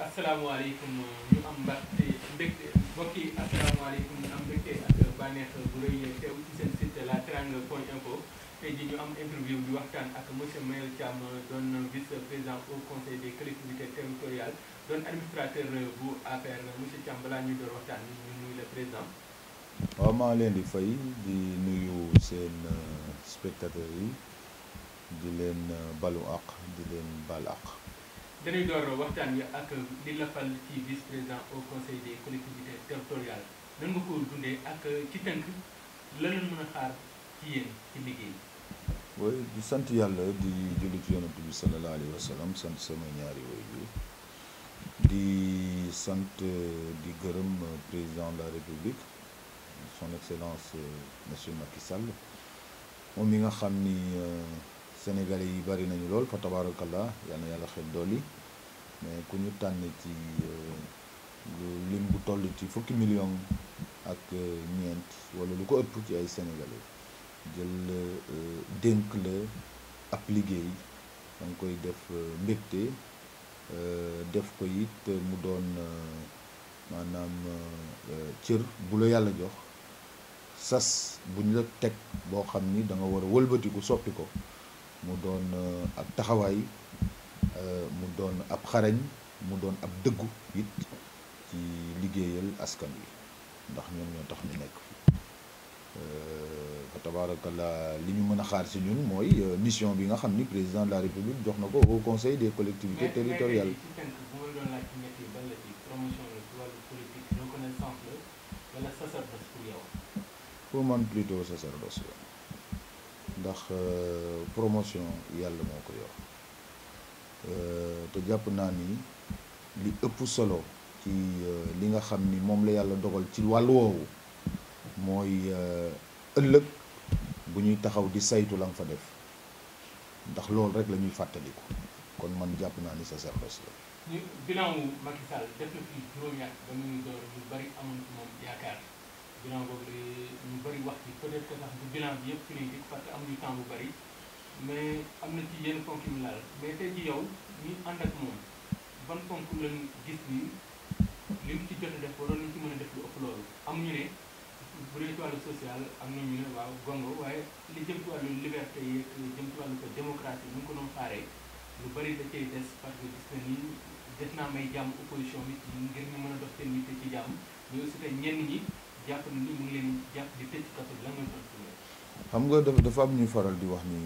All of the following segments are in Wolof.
asalaamaaleykum ñu am mbégte mbégte mbokk yi asalaamaaleykum ñu am mbégte ak bànneex bu rëy teew ci seen site la teranga point info tey jii ñu am interview bi waxtaan ak monsieur Mayel Thiam doon vice président au conseil des collectivités territoriales doon administrateur bu APR monsieur Thiam balaa ñuy door waxtaan bi ñu nuyu le président. waaw maa leen di fay di nuyu seen spectateurs yi di leen balu àq di leen bal àq. dañuy door waxtaan wi ak li la fal ci vice président au conseil des collectivités territoriales nan nga ko dundee ak ci tënk la leen mën a xaar ci yéen ci liggéey. oui di sant yàlla di julli ci yonent bi sallallahu alayhi wa sallam sant sama ñaari waajur di sant di gërëm président de la république son excellence monsieur Macky Sall moom mi nga xam ni sénégalais yi bari nañu lool fa tabarakallah yal na yàlla xel dooli mais ku ñu tànn ci lim bu toll ci fukki million ak ñeent wala lu ko ëpp ci ay sénégalais jël dénk la ab liggéey da nga koy def mbégte def ko it mu doon maanaam cër bu la yàlla jox sas bu ñu la teg boo xam ni da nga war a wëlbatiku soppi ko mu doon ab taxawaay mu doon ab xarañ mu doon ab dëggu it ci liggéeyal askan wi ndax ñoom ñoo tax ñu nekk fa tabarakallah li ñu mën a xaar si ñun mooy mission bi nga xam ni président de la république jox na ko au conseil des collectivités territoriales. mais ci tënk bu ma doon laaj ci ñett yi ban la ci promotion la ci wàllu politique reconnaissance la wala sacerdoce pour yow. pour man plutôt sacerdoce la ndax promotion yàlla moo ko yor te jàpp naa ni li ëpp solo ci li nga xam ni moom la yàlla dogal ci wàllu woowu mooy ëllëg bu ñuy taxaw di saytu la nga fa def ndax loolu rek la ñuy fàttaliku kon man jàpp naa ni sacerdoce la. ñu bilan wu Macky Sall def na fi juróomi at ba muy door ñu bari amoon ci moom yaakaar bilan boobu ñu bari wax ci peut-être que sax du bilan bi yëpp fi ñuy dikk parce que amuñu temps bu bari mais am na ci yenn ponk yu mu laal mais tey ji yow ñu ànd ak moom ban ponk lañ gis ni li mu ci jot a def waroon nañ ci mën a def lu ëpp loolu amuñu ne bu dee ci wàllu social am nañu ne waaw gongo waaye li jëm ci wàllu liberté yi jëm ci wàllu ko démocratie ñu ngi ko doon xaaree lu bari da cay des parce que gis na ni des naa may jàmm opposition bi ci ngir ñu mën a dox seen yitte ci jàmm mais aussi tey ñenn ñi jàpp na ni mu ngi leen jàpp di tëj kaso bi la nga tontu xam nga dafa dafa am ñuy faral di wax ni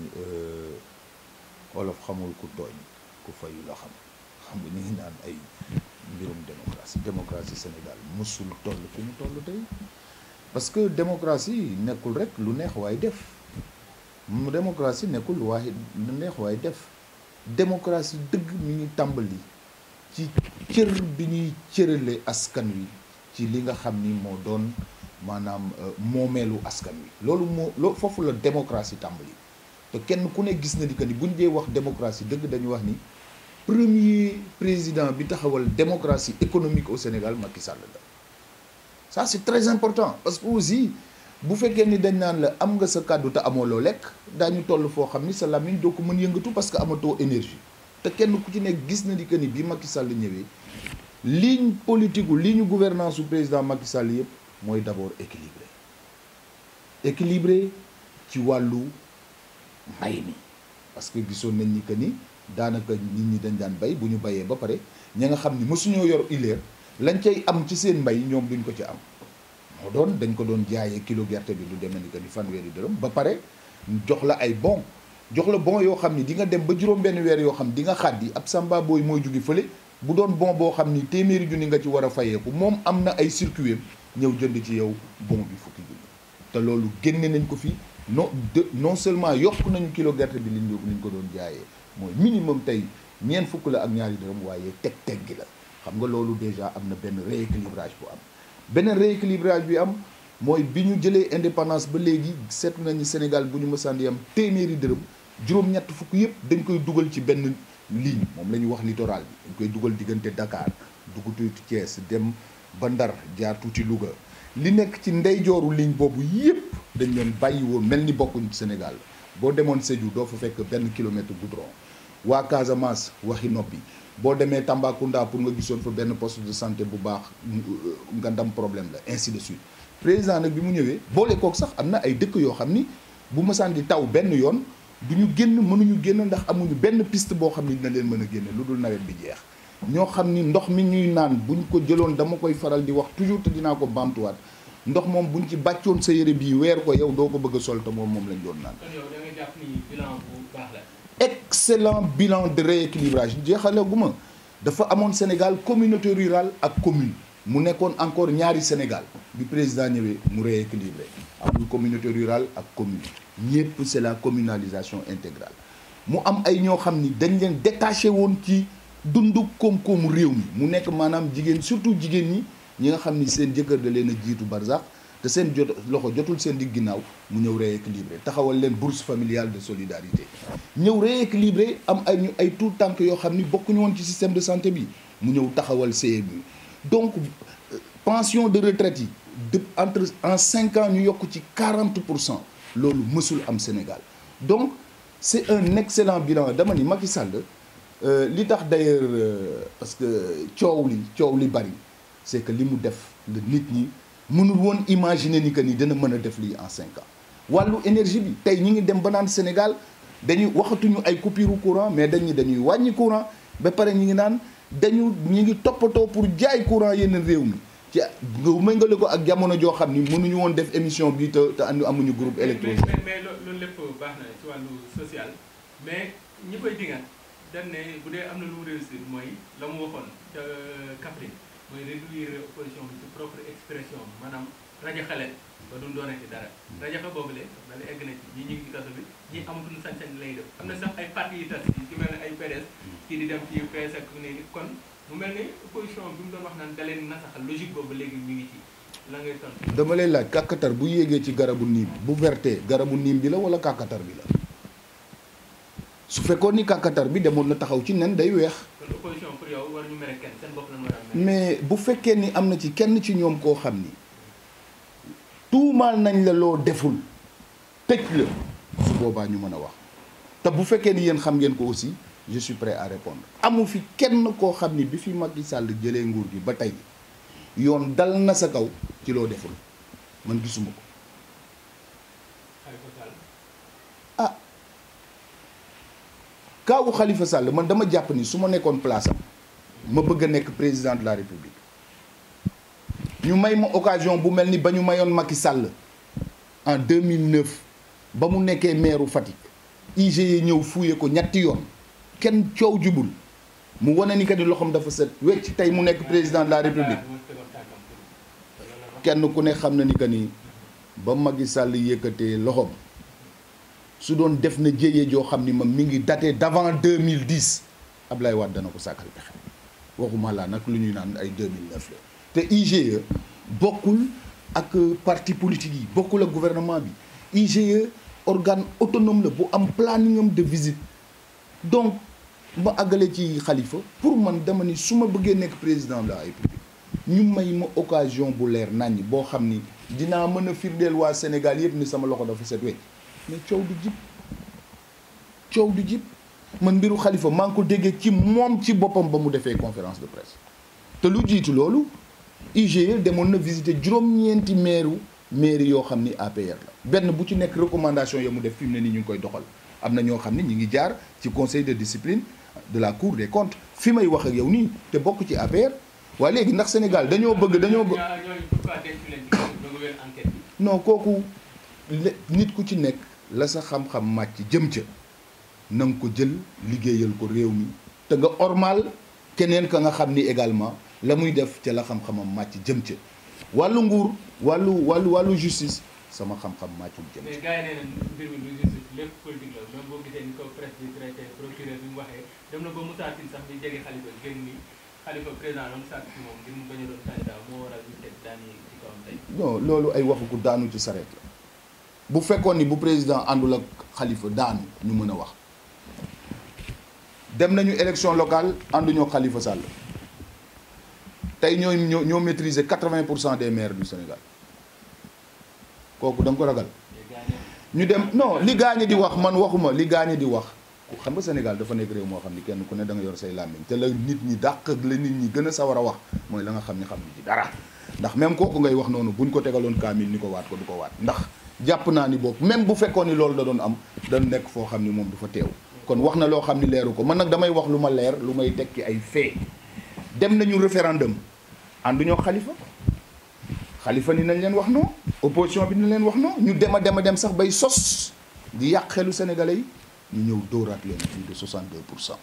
olof xamul ku tooñ ku fayu la xam xam nga ñu ngi naan ay mbirum démocratie démocratie Sénégal mësul toll fi mu toll tey parce que démocratie nekkul rek lu neex waay def mu démocratie nekkul lu waaye lu neex waay def démocratie dëgg mi ngi tàmbali ci cër bi ñuy cërale askan wi ci li nga xam ni moo doon maanaam moomeelu askan wi loolu moo loo foofu la démocratie tàmbali te kenn ku ne gis na ni que ni buñ dee wax démocratie dëgg dañu wax ni premier président bi taxawal démocratie économique au Sénégal Macky Sall la ça c'est très important parce que aussi bu fekkee ni dañ naan la am nga sa kàddu te amoo loo lekk daañu toll foo xam ni sa làmmiñ doo ko mën yëngatu parce que amatoo énergie te kenn ku ci nekk gis na ni que ni bi Macky Sall ñëwee ligne politique ligne gouvernance su président Macky Sall yëpp mooy d'abord équilibré équilibré ci wàllu mbay mi parce que gisoon nañ ni que ni daanaka nit ñi dañ daan bay bu ñu bayee ba pare ña nga xam ni mësuñoo yor ileer lañ cay am ci seen mbay ñoom duñ ko ci am moo doon dañ ko doon jaayee kilo gerte bi lu demee ni que ni fanweeri dërëm ba pare jox la ay bon jox la bon yoo xam ni di nga dem ba juróom benn weer yoo xam di nga xaddi ab samba booy mooy jóge fële bu doon bon boo xam ni téeméeri junni nga ci war a fayeeku moom am na ay circuit ñëw jënd ci yow bon bi fukki junni te loolu génne nañ ko fi non de non seulement yokk nañu kilo gerte bi liñ liñ ko doon jaayee mooy minimum tey ñeent fukk la ak ñaari dërëm waaye teg teg gi la xam nga loolu déjà am na benn rééquilibrage bu am beneen rééquilibrage bi am mooy bi ñu jëlee indépendance ba léegi seetlu nañu Sénégal bu ñu mësaan di am téeméeri dërëm juróom-ñett fukk yëpp dañ koy dugal ci benn ligne moom la ñuy wax littoral bi dañ koy dugal diggante Dakar dugg tuuti Thiès dem ba Ndar jaar tuuti Louga li nekk ci ndeyjooru ligne boobu yëpp dañ leen bàyyi woon mel ni bokkuñ Sénégal boo demoon Sédhiou doo fa fekk benn kilomètre goudron waa Casamance waxi noppi boo demee Tambacounda pour nga gisoon fa benn poste de santé bu baax nga ndam problème la ainsi de suite président nag bi mu ñëwee boole kook sax am na ay dëkk yoo xam ni bu mësaan di taw benn yoon du ñu génn mënuñu génn ndax amuñu benn piste boo xam ni dina leen mën a génne lu dul nawet bi jeex ñoo xam ni ndox mi ñuy naan buñ ko jëloon dama koy faral di wax toujours te dinaa ko baamtuwaat ndox moom buñ ci bàccoon sa yére bii weer ko yow doo ko bëgg a sol te moom moom lañ doon naan. kon yow da nga jàpp ni bilan bu baax la. excellent bilan de rééquilibrage jeexale gu ma dafa amoon Sénégal communauté rurale ak commune mu nekkoon encore ñaari Sénégal bi président ñëwee mu rééquilibré amul communauté rurale ak commune ñëpp c'est la communalisation intégrale mu am ay ñoo xam ni dañ leen détaché woon ci dundu koom-koomu réew mi mu nekk maanaam jigéen surtout jigéen ñi ñi nga xam ni seen jëkkër da leen a jiitu barsax te seen jot loxo jotul seen digg ginnaaw mu ñëw rééquilibré taxawal leen bourse familiale de solidarité ñëw rééquilibré am ay ñu ay tout tànk yoo xam ni bokkuñu woon ci système de santé bi mu ñëw taxawal CMU donc pension de retraite yi de entre en cinq ans ñu yokk ci 40 pour cent loolu mësul am Sénégal donc c'est un excellent bilan dama ni Macky Sall li tax d'ailleurs parce que coow li coow li bari c'est que li mu def la nit ñi mënul woon imaginer ni que ni dina mën a def lii en cinq ans wàllu énergie bi tey ñi ngi dem ba naan Sénégal dañuy waxatuñu ay coupure courant mais dañuy dañuy wàññi courant ba pare ñi ngi naan dañu ñi ngi toppatoo pour jaay courant yeneen réew mi ci nga méngale ko ak jamono joo xam ni mënuñu woon def émission bi te te andi amuñu groupe électrogène mais mais loolu lépp baax na ci wàllu social mais ñi koy dingat dañ ne bu dee am na lu mu réussir mooy la mu waxoon ca Kaffrine mooy réduire opposition bi ci propre expression maanaam rajo xale ba du doonati dara rajo xa boobu le dana egg na ci ñi ñu ngi ci kaso bi ñi amatul sañ-sañ lay def am na sax ay parti yi tas yi ci mel ne ay PDS kii di dem ci PS ak ne kon mu mel ni opposition bi mu doon wax naan da leen nasaxal logique boobu léegi ñu ngi ci la ngay tontu. dama lay laaj kàkkatar bu yéegee ci garabu niim bu vertee garabu niim bi la wala kàkkatar bi la su fekkoon ni kàkkatar bi demoon na taxaw ci nen day weex kon opposition pour yow war ñu mere kenn seen bopp lañ war a mere. mais bu fekkee ni am na ci kenn ci ñoom koo xam ni tuumaal nañ la loo deful tëj la su boobaa ñu mën a wax te bu fekkee ni yéen xam ngeen ko aussi je suis prêt à répondre amu fi kenn koo xam ni bi fi Macky Sall jëlee nguur gi ba tey yoon dal na sa kaw ci loo deful man gisuma ko Khalifa Sall ah kaawu Khalifa Sall man dama jàpp ni su ma nekkoon place am ma bëgg a nekk président de la république ñu may ma occasion bu mel ni ba ñu mayoon Macky Sall en 2009 ba mu nekkee maire Fatick IGE ñëw fuye ko ñetti yoon kenn coow jubul mu wane ni que ni loxoom dafa set wecc tey mu nekk président de la république kenn ku ne xam na ni que ni ba Macky Sall yëkkatee loxoom su doon def na jéyee joo xam ni ma mi ngi daté d'avant 2010 Ablaye Wade dana ko sàkkal pexe waxuma laa nag lu ñuy naan ay 2009 la te IGE bokkul ak parti politique yi bokkul ak gouvernement bi IGE organe autonome la bu am planning am de visite donc ma àggale ci xalifa pour man dama ni su ma bëggee nekk président de la république ñu may ma occasion bu leer naññ boo xam ni dinaa mën a firndeel waa Sénégal yëpp ni sama loxo dafa set wecc mais coow du jib coow du jib man mbiru xalifa maa ngi ko déggee ci moom ci boppam ba mu defee conférence de presse te lu jiitu loolu IGE demoon na visiter juróom-ñeenti maire mairie yoo xam ni APR la benn bu ci nekk recommandation ya mu def fi mu ne ni ñu ngi koy doxal am na ñoo xam ni ñu ngi jaar ci conseil de discipline de la cour des comptes fi may wax ak yow nii te bokk ci APR waaye léegi ndax Sénégal dañoo bëgg dañoo bëgg non kooku nit ku ci nekk la sa xam-xam màcc jëm ca na nga ko jël liggéeyal ko réew mi te nga ormal keneen ka nga xam ni également la muy def ca la xam-xamam màcc jëm ca wàllu nguur wàllu wàllu wàllu justice sama xam-xam màccul jëm mais ca gars yi nee nañ mbir mi du justice lépp politique la même boo gisee ni ko presse bi traité procureur bi mu waxee dem na ba Moussa Tine sax bi jege Khalifa génn ni Khalifa président la mu sàkk ci moom ngir mu bañ a doon candidat moo waral ñu teg daan yi ci kawam tey non loolu ay waxu ku daanu ci sareet la bu fekkoon ni bu président àndul ak xalifa daanu ñu mën a wax dem nañu élection locale ànduñoo Khalifa Sall tey ñoo ñoo ñoo maîtriser 80 pour cent des maires du Sénégal kooku da nga ko ragal mais gars yi ñu dem non li gaañe di wax man waxuma li gaañe di wax xam nga Sénégal dafa nekk réew moo xam ni kenn ku ne da nga yor say làmmiñ te la nit ñi dàq la nit ñi gën a sawar a wax mooy la nga xam ni xam ni ci dara ndax même kooku ngay wax noonu buñ ko tegaloon kaamil ni ko waat ko du ko waat ndax jàpp naa ni boobu même bu fekkoon ni loolu da doon am da nekk foo xam ni moom du fa teew kon wax na loo xam ni leeru ko man nag damay wax lu ma leer lu may tekki ay fait dem nañu référendum ànduñoo xalifa xalifa ni nañ leen wax non opposition bi ni leen wax non ñu dem a dem a dem sax bay sos di yàq xelu sénégalais yi ñu ñëw dóoraat leen plus de 62 pour cent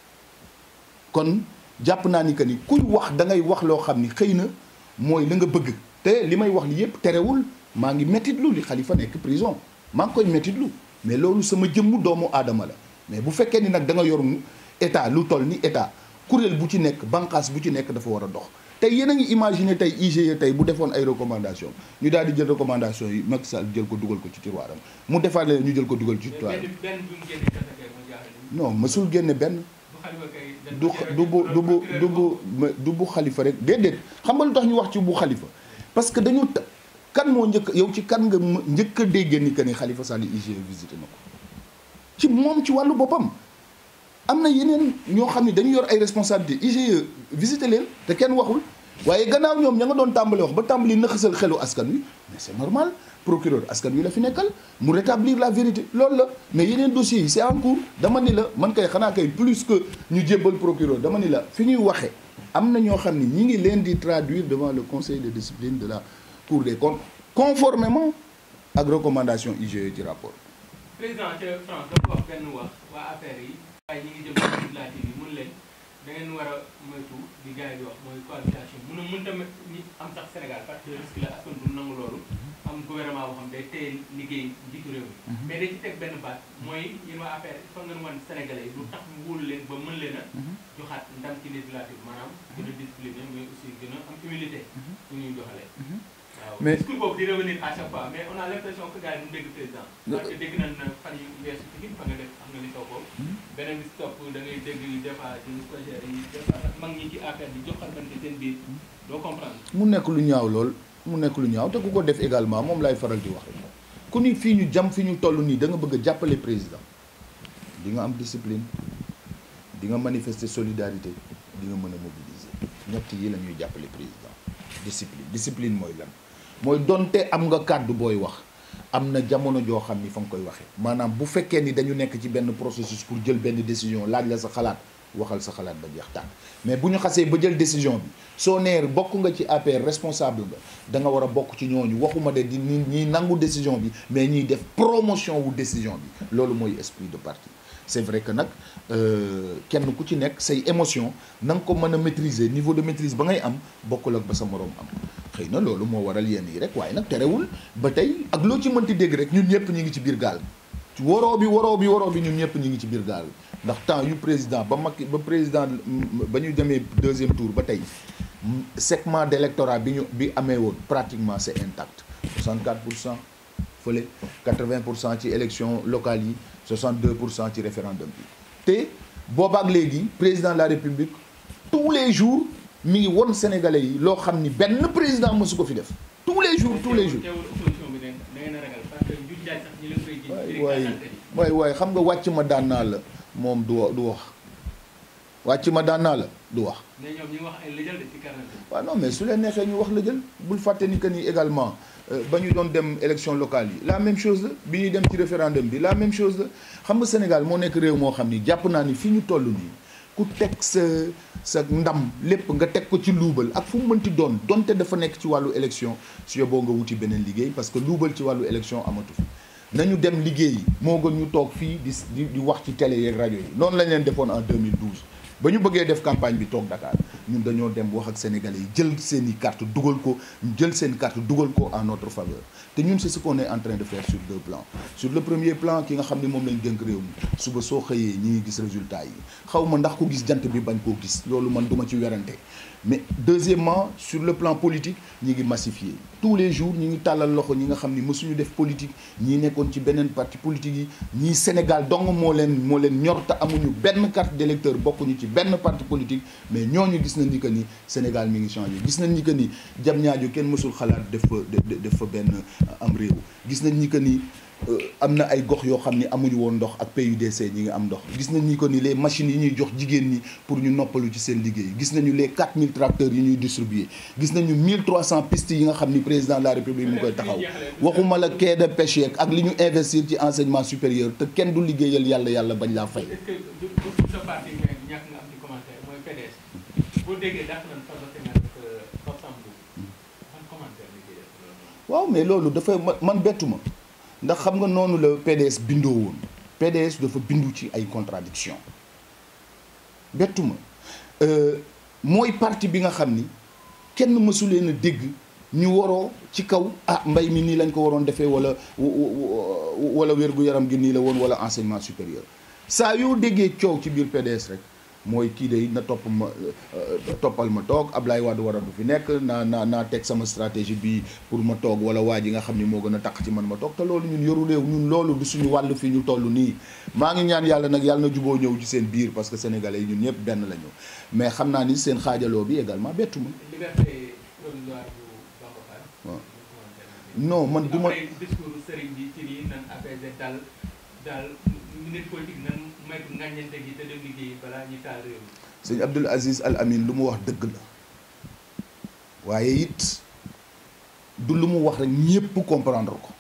kon jàpp naa ni que ni kuy wax da ngay wax loo xam ni xëy na mooy la nga bëgg te li may wax li yëpp terewul maa ngi méttitlu li xalifa nekk prison maa ngi koy méttitlu mais loolu sama jëmmu doomu aadama la mais bu fekkee ni nag da nga yor état lu toll ni état kuréel bu ci nekk bànqaas bu ci nekk dafa war a dox tey yéen a ngi imaginer tey IGE tey bu defoon ay recommandation ñu daal di jël recommandation yi Macky Sall jël ko dugal ko ci tiroiram mu defaat leen ñu jël ko dugal ci tiroiram benn benn bi mu génne kese kay ma jaaxal ni non mësul génne benn bu xalifa kay du du bu du bu du bu du bu xalifa rek déedéet xam nga lu tax ñu wax ci bu xalifa parce que dañu ta kan moo njëkk yow ci kan nga më- njëkk a déggee ni que ni xalifa Sall IGE visité na ko ci moom ci wàllu boppam am na yeneen ñoo xam ne dañu yor ay responsabilités IGE visité leen te kenn waxul waaye gannaaw ñoom ña nga doon tàmbali wax ba tàmbali nëxasal xelu askan wi mais c'est normal procureur askan wi la fi nekkal mu rétablir la vérité loolu la mais yeneen dossiers yi c'est en cours dama ni la man kay xanaa kay plus que ñu jébbal procureur dama ni la fi ñuy waxe am na ñoo xam ne ñi ngi leen di traduire devant le conseil de discipline de la cour des comptes conformément ak recommandation IGE ci rapport président ca France dafa wax benn wax waa affaire yi waaye ñi ngi jëm ci législative yi mun leen da ngeen war a moytu di gars yi di wax mooy cohabitation mun a mën tamit ñi am sax Sénégal parce que risque la askan du nangu loolu am gouvernement boo xam day téye liggéey njiitu réew mi mais dañ ci teg benn baat mooy yéen waa affaire il faut ngeen wan Sénégalais yi lu tax mu wóolu leen ba mën leen a joxaat ndam ci législative maanaam gën a discipliné mais aussi gën a am humilité ñu ñuy doxalee waaw Mais- discours boobu di revenir à chaque fois mais on a l'impression que gars yi duñ dégg président parce que dégg nañ na fan yu weesu ci fa nga def am na li taw boobu beneen bi si topp da ngay dégg des fois ci stagiaires yi des fois sax mag ñi ci affaire bi joxalante seen biir doo comprendre mu nekk lu ñaaw lool mu nekk lu ñaaw te ku ko def également moom lay faral di wax ku ni fii ñu jam fi ñu toll nii da nga bëgg a jàppale président di nga am discipline di nga manifester solidarité di nga mën a mobiliser ñett yi la ñuy jàppale président discipline discipline mooy lan mooy donte am nga kàddu booy wax am na jamono joo xam ni fa nga koy waxee maanaam bu fekkee ni dañu nekk ci benn processus pour jël benn décision laaj la sa xalaat waxal sa xalaat ba jeex tàkk mais bu ñu xasee ba jël décision bi soo nee bokk nga ci APR responsable nga da nga war a bokk ci ñooñu waxuma de di ñi ñiy nangu décision bi mais ñiy def promotion wu décision bi loolu mooy esprit de parti c'est vrai que nag euh, kenn ku ci nekk say émotion na nga ko mën a maîtriser niveau de maîtrise ba ngay am bokkul ak ba sa moroom am xëy na loolu moo waral yenn yi rek waaye nag terewul ba tey ak loo ci mënti dégg rek ñun ñëpp ñu ngi ci biir gaal waroo bi waroo bi waroo bi ñun ñëpp ñu ngi ci biir gaal ndax temps yu président ba Macky ba président ba ñu demee deuxième tour ba tey segment d'électorat bi ñu bi amee woon pratiquement c'est intact 64 pour cent fële 80 pour cent ci élection locale yi 62 pour cent ci référendum bi te boobaak léegi président de la république tous les jours mi ngi won sénégalais yi loo xam ni benn président mësu ko fi def tous les jours tous les jours teewul opposition bi da ngeen a ragal parce que njuuj njaaj sax ñi leen koy ji waay waay waay waay xam nga wàcc ma daan naa la moom du wa- du wax wàcc ma daan naa la du wax mais ñoom ñi ngi wax ay lëjal de ci carnet bi waaw non mais su leen neexee ñu wax la jël bul fàtte ni que ni également euh, ba ñu doon dem élection locale yi la même chose la bi ñuy dem ci référendum bi la même chose la xam nga Sénégal moo nekk réew moo xam ni jàpp naa ni fi ñu toll nii ku teg sa sa ndam lépp nga teg ko ci luubal ak fu mu mënti doon donte dafa nekk ci wàllu élection su yoboo nga wuti beneen liggéey parce que luubal ci wàllu élection amatu fi nañu dem liggéeyi moo gën ñu toog fii di di di wax ci télé yeeg rajo yi noonu lañ leen defoon en 2012 ba ñu bëggee def campagne bi toog Dakar ñun dañoo dem wax ak sénégalais yi jël seen i carte dugal ko ñu jël seen carte dugal ko en notre faveur te ñun c'est ce qu'on est en train de faire sur deux plans sur le premier plan ki nga xam ne moom lañ dénk réew mi suba soo xëyee ñi ngi gis résultat yi xaw ma ndax ko gis jant bi bañ koo gis loolu man duma ci werante mais deuxièmement sur le plan politique ñi ngi massifier tous les jours ñi ngi tàllal loxo ñi nga xam ni mësuñu def politique ñii nekkoon ci beneen parti politique yi ñii Sénégal dong moo leen moo leen ñor te amuñu benn carte d'électeur bokkuñu ci benn parti politique mais ñooñu gis gis nañ ni que ni Sénégal mi ngi changé gis nañ ni que ni jam ñaajo kenn mësul xalaat def fa def fa benn am réew gis nañ ni que ni am na ay gox yoo xam ni amuñu woon ndox ak PUDC ñi ngi am ndox gis nañ ni que ni les machines yi ñuy jox jigéen ñi pour ñu noppalu ci seen liggéey gis nañu les 4000 tracteurs yi ñuy distribuer gis nañu 1300 pistes yi nga xam ni président de la république mu koy taxaw waxuma la quai de pêche yeeg ak li ñu investir ci enseignement supérieur te kenn du liggéeyal yàlla yàlla bañ laa fay. est-ce que du du sa parti mais ñàkk nga am ci commentaire mooy PDS boo déggee dàq nañ Farba Senghor ak Pape Sambou ban commentaire la ciy def loolu. waaw mais loolu dafa man bettu ma ndax xam nga noonu la PDS bindoo woon PDS dafa bindu ci ay contradiction bettu ma mooy parti bi nga xam ni kenn mësu leen a dégg ñu waroo ci kaw ah mbay mi nii lañ ko waroon defee wala wala wér-gu-yaram gi nii la woon wala enseignement supérieur saa yoo déggee coow ci biir PDS rek mooy kii de na topp ma toppal ma toog Ablaye Wade war a du fi nekk naa naa naa teg sama stratégie bi pour ma toog wala waa ji nga xam ni moo gën a taq ci man ma toog te loolu ñun yoru réew ñun loolu du suñu wàll fii ñu toll nii maa ngi ñaan yàlla nag yàlla na juboo ñëw ci seen biir parce que sénégalais yi ñun ñëpp benn la ñu mais xam naa ni seen xaajaloo bi également bettu ma liberté provisoire bu Bamba Fall. waaw non man du ma après discours sëriñ bi ci nii nan apaiser dal daal nit politique nan moytu ngaññante gi te dem liggéey balaa ñu taal réew mi. sëñ Abdoul Aziz Al Amin lu mu wax dëgg la waaye it du lu mu wax rek ñépp comprendre ko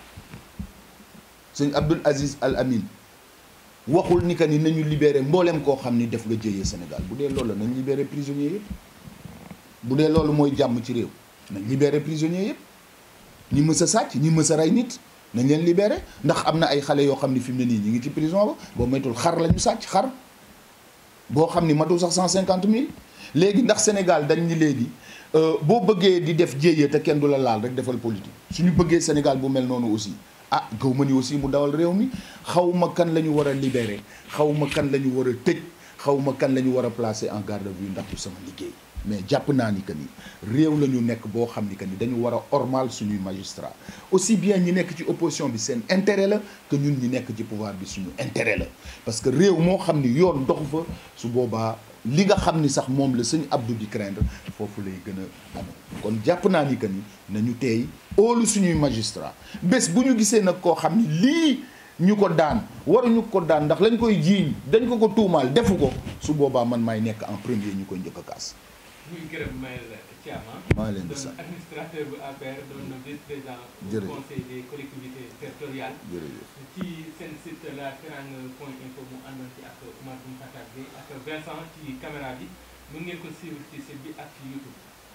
sëñ Abdoul Aziz Al Amin waxul ni que ni nañu libéré mbooleem koo xam ni def nga jëyee Sénégal bu dee loolu la nañ libéré prisonniers yëpp bu dee loolu mooy jàmm ci réew nañ libéré prisonniers yëpp ñi mës a sàcc ñi mës a rey nit nañ leen libéré ndax am na ay xale yoo xam ni fi mu ne nii ñi ngi ci prison ba boo moytul xar la ñu sàcc xar boo xam ni matul sax cent cinquante mille léegi ndax Sénégal dañ ni léegi boo bëggee di def jéeye te kenn du la laal rek defal politique suñu bëggee Sénégal bu mel noonu aussi ah gaw ma ni aussi mu dawal réew mi xaw ma kan la ñu war a libéré xaw ma kan la ñu war a tëj xaw ma kan la ñu war a placer en garde à vue ndax du sama liggéey mais jàpp naa ni que ni réew la ñu nekk boo xam ni que ni dañu war a ormal suñuy magistrat aussi bien ñi nekk ci opposition bi seen intérêt la que ñun ñi nekk ci pouvoir bi suñu intérêt la parce que réew moo xam ni yoon doxu fa su boobaa li nga xam ni sax moom la sëñ Abdou di craindre foofu lay gën a amee kon jàpp naa ni que ni nañu teey óolu suñuy magistrat bés bu ñu gisee nag koo xam ni lii ñu ko daan waruñu ko daan ndax lañ koy jiiñ dañ ko ko tuumaal defu ko su boobaa man maay nekk en premier ñu koy njëkk a kaas muy gërëm Mayel Thiam maa leen di doon sant administrateur bu APR doon vice président du Jërëjëf. conseil des collectivités territoriales jërëjëf ci seen site la teranga point info mu àndoon ci ak Oumar Boun Khattab bi ak Vincent ci caméra bi mun ngeen ko suivre ci site bi ak ci YouTube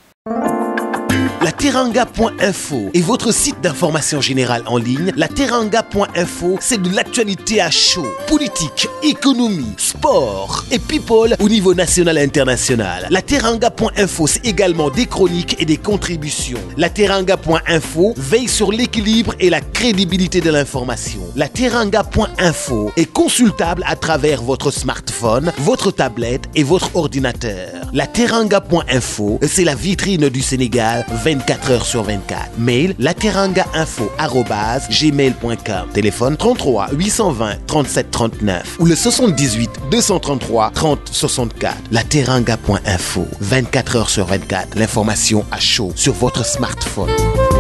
La Teranga.info est votre site d'information générale en ligne. La Teranga.info, c'est de l'actualité à chaud. Politique, économie, sport et people au niveau national et international. La Teranga.info, c'est également des chroniques et des contributions. La Teranga.info veille sur l'équilibre et la crédibilité de l'information. La Teranga.info est consultable à travers votre smartphone, votre tablette et votre ordinateur. La Teranga.info, c'est la vitrine du Sénégal 24 heures sur 24. Mail lateranga.info@gmail.com. Téléphone 33 820 37 39 ou le 78 233 30 64. Lateranga.info 24 heures sur 24. L'information à chaud sur votre smartphone.